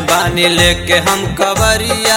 बानी लेके हम कवरिया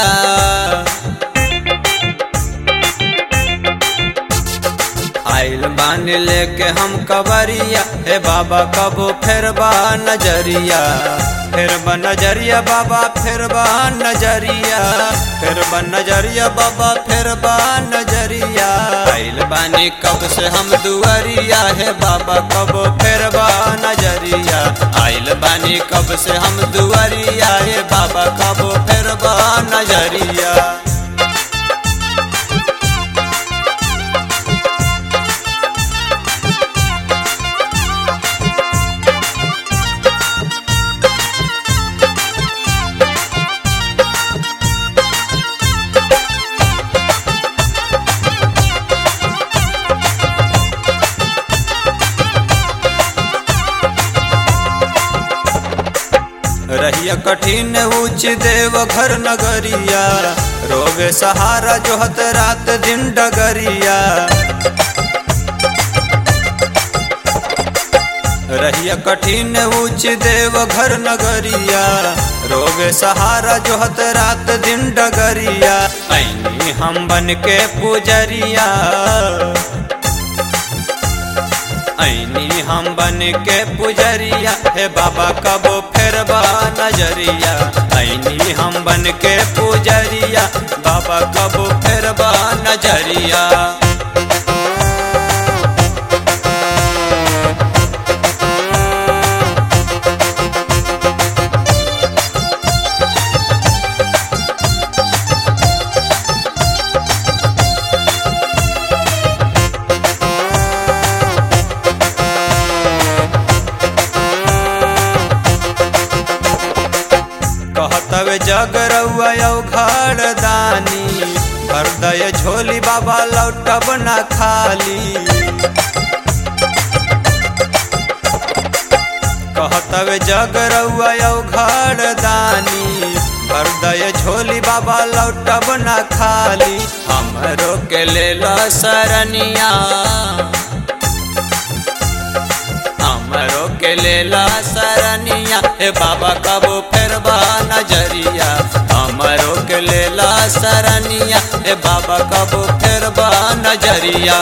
आइल बानी लेके हम कवरिया हे बाबा कबो फिर बा नजरिया फिर बा नजरिया बाबा फिर बा नजरिया फिर बा नजरिया बाबा फिर बा नजरिया आइल बानी कब से हम दुआरिया हे बाबा कबो फिर बा नजरिया आइल बानी कब से हम दुआरिया हे बाबा कबो फिर बा नजरिया रहिया कठिन ऊंच देव घर नगरिया रोवे सहारा जोहत रात दिन डगरिया रहिया कठिन ऊंच देव घर नगरिया रोवे सहारा जोहत रात दिन डगरिया ऐनी हम बन के पुजरिया ऐनी हम बन के पुजरिया हे बाबा कबो फेरबा नजरिया ऐनी हम बन के पुजरिया बाबा कबो फेरबा नजरिया कहतवे जग रउआ घड़ दानी हृदय झोली बाबा लौटब ना खाली कहतवे जग रउआ घड़ दानी हृदय झोली बाबा लौटब ना खाली हमरो के लेल सरनिया हमरो के लेला सरनिया हे बाबा कबो फेरबा नजरिया हमरो के लेला सरनिया हे बाबा कबो फेरबा नजरिया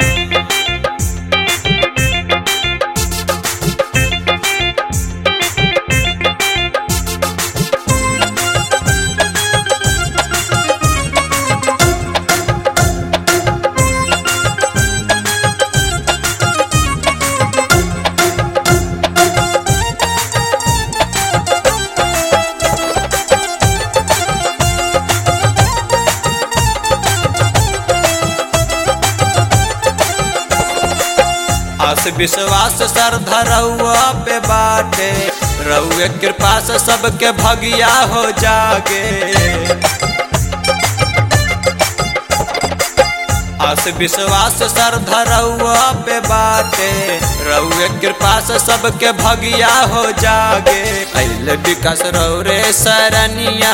आस विश्वास श्रद्धा रउआ पे बाटे रउए कृपा से सबके भगिया हो जागे आस विश्वास श्रद्धा रउआ पे बाटे रउए कृपा से सबके भगिया हो जागे अल विकास रौरे सरनिया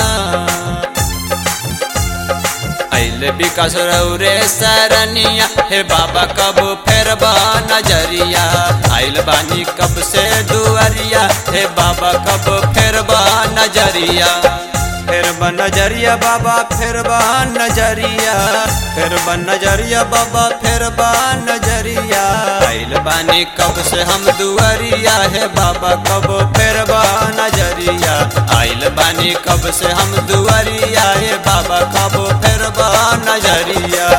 अल विकास रौरे सरनिया हे बाबा कब फेरबा नजरिया आइल बानी कब से दुआरिया हे बाबा कब फेरबा नजरिया फिर नजरिया बाबा फिर नजरिया फिर नजरिया बाबा फिर नजरिया आइल बानी कब से हम दुआरिया हे बाबा कब फिर नजरिया आइल बानी कब से हम दुआरिया हे बाबा कब फिर नजरिया